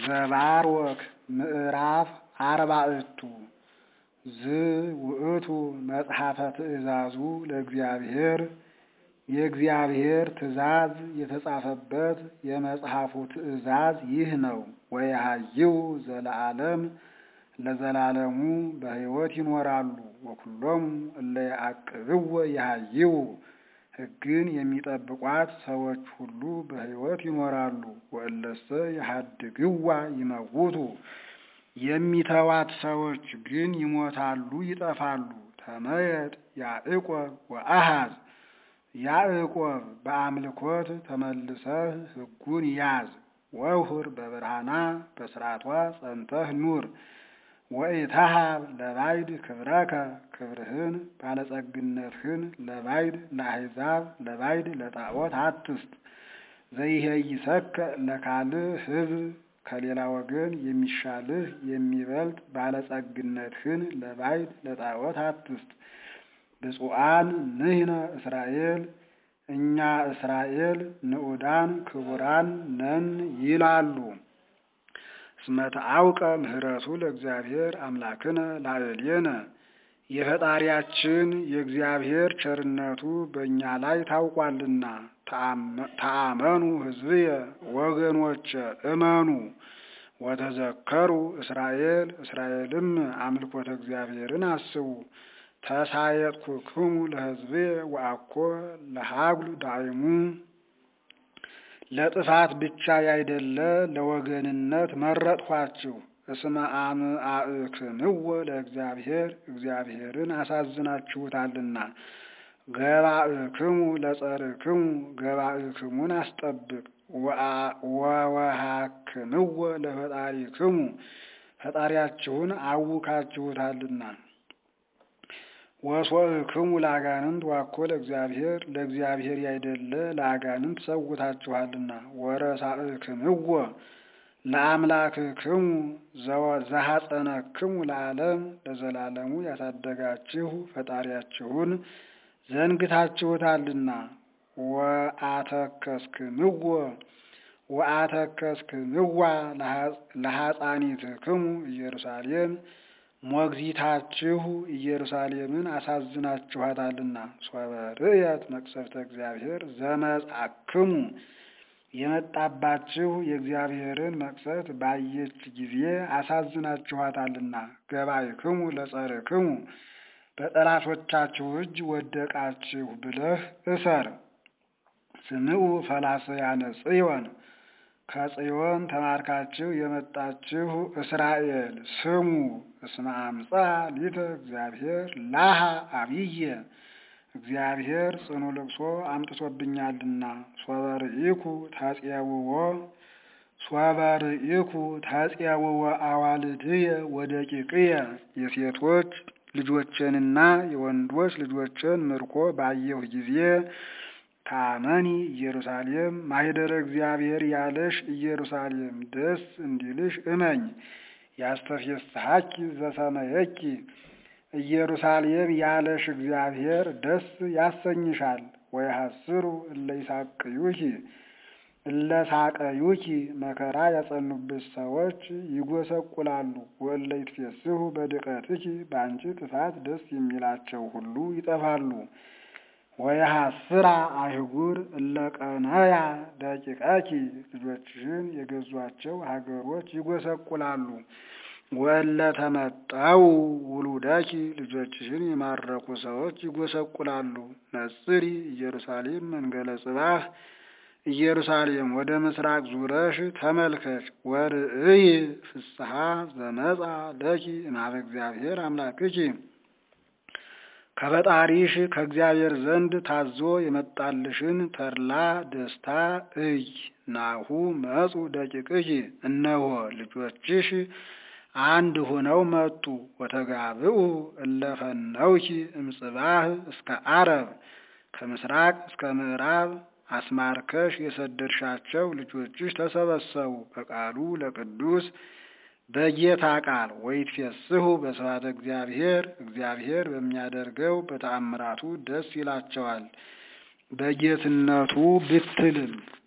ዘባርወክ ምዕራፍ አርባዕቱ ዝውእቱ መጽሐፈ ትእዛዙ ለእግዚአብሔር የእግዚአብሔር ትእዛዝ የተጻፈበት የመጽሐፉ ትእዛዝ ይህ ነው። ወየሃይው ዘለዓለም ለዘላለሙ በሕይወት ይኖራሉ። ወኩሎሙ እለ ያዕቅብዎ የሃይው ሕግን የሚጠብቋት ሰዎች ሁሉ በሕይወት ይኖራሉ። ወእለሰ የሃድግዋ ይመውቱ የሚተዋት ሰዎች ግን ይሞታሉ፣ ይጠፋሉ። ተመየጥ ያዕቆብ ወአሃዝ ያዕቆብ በአምልኮት ተመልሰህ ሕጉን ያዝ። ወውሁር በብርሃና በስርዓቷ ጸንተህ ኑር። ወኢተሃብ ለባዕድ ክብረከ ክብርህን ባለጸግነትህን ለባዕድ ለአሕዛብ ለባዕድ ለጣዖት አትስጥ። ዘይሄይሰከ ለካልእ ሕዝብ ከሌላ ወገን የሚሻልህ የሚበልጥ ባለጸግነትህን ለባዕድ ለጣዖት አትስጥ። ብፁዓን ንሕነ እስራኤል እኛ እስራኤል ንዑዳን ክቡራን ነን ይላሉ። እስመ ተአውቀ ምህረቱ ለእግዚአብሔር አምላክነ ላዕሌነ የፈጣሪያችን የእግዚአብሔር ቸርነቱ በእኛ ላይ ታውቋልና። ተአመኑ ሕዝብየ ወገኖቼ እመኑ። ወተዘከሩ እስራኤል እስራኤልም አምልኮተ እግዚአብሔርን አስቡ። ተሳየጥኩክሙ ለሕዝብየ ወአኮ ለሀጉል ዳይሙ ለጥፋት ብቻ ያይደለ ለወገንነት መረጥኋችሁ። እስመ አምአእክምዎ ለእግዚአብሔር እግዚአብሔርን አሳዝናችሁታልና። ገባእክሙ ለጸርክሙ ገባእክሙን አስጠብቅ። ወወሃክምዎ ለፈጣሪክሙ ፈጣሪያችሁን አውካችሁታልና። ወሶእክሙ ለአጋንንት ዋኮ ለእግዚአብሔር ለእግዚአብሔር ያይደለ ለአጋንንት ሰውታችኋልና። ወረሳእክምዎ ለአምላክክሙ ዘሐጸነክሙ ለዓለም ለዘላለሙ ያሳደጋችሁ ፈጣሪያችሁን ዘንግታችሁታልና። ወአተከስክምዎ ወአተከስክምዋ ለሐፃኒትክሙ ኢየሩሳሌም ሞግዚታችሁ ኢየሩሳሌምን አሳዝናችኋታልና። ሶበ ርእየት መቅሰፍተ እግዚአብሔር ዘመጻክሙ የመጣባችሁ የእግዚአብሔርን መቅሰፍት ባየች ጊዜ አሳዝናችኋታልና። ገባይክሙ ለጸርክሙ በጠላቶቻችሁ እጅ ወደቃችሁ ብለህ እሰር። ስምዑ ፈላሰያነ ጽዮን ከጽዮን ተማርካችሁ የመጣችሁ እስራኤል ስሙ። እስመ አምጻ ሊተ እግዚአብሔር ላሃ አብየ እግዚአብሔር ጽኑ ልቅሶ አምጥቶብኛልና። ሶበ ርኢኩ ታጽየውዎ ሶበ ርኢኩ ታጽየውዎ አዋልድየ ወደቂቅየ የሴቶች ልጆችንና የወንዶች ልጆችን ምርኮ ባየሁ ጊዜ ታመኒ ኢየሩሳሌም ማኅደረ እግዚአብሔር ያለሽ ኢየሩሳሌም ደስ እንዲልሽ እመኝ። ያስተፌስሐኪ ዘሰመየኪ ኢየሩሳሌም ያለሽ እግዚአብሔር ደስ ያሰኝሻል። ወይሐስሩ እለ ይሳቅዩኪ እለ ሳቀዩኪ መከራ ያጸኑብሽ ሰዎች ይጎሰቁላሉ። ወእለ ይትፌስሑ በድቀትኪ በአንቺ ጥፋት ደስ የሚላቸው ሁሉ ይጠፋሉ። ወየሐስራ አይጉር እለ ቀነያ ደቂቀኪ ልጆችሽን የገዟቸው ሀገሮች ይጎሰቁላሉ። ወእለ ተመጠው ውሉደኪ ልጆችሽን የማረኩ ሰዎች ይጎሰቁላሉ። ነጽሪ ኢየሩሳሌም መንገለ ጽባህ ኢየሩሳሌም ወደ ምስራቅ ዙረሽ ተመልከች። ወርእይ ፍስሐ ዘመጻ ለኪ እምኀበ እግዚአብሔር አምላክኪ ከፈጣሪሽ ከእግዚአብሔር ዘንድ ታዞ የመጣልሽን ተድላ ደስታ እይ። ናሁ መጹ ደቂቅኪ እነሆ ልጆችሽ አንድ ሆነው መጡ። ወተጋብኡ እለ ፈነውኪ እምጽባህ እስከ አረብ ከምስራቅ እስከ ምዕራብ አስማርከሽ የሰደድሻቸው ልጆችሽ ተሰበሰቡ በቃሉ ለቅዱስ በጌታ ቃል ወይትፌስሑ በስብሐተ እግዚአብሔር እግዚአብሔር በሚያደርገው በተአምራቱ ደስ ይላቸዋል በጌትነቱ ብትልም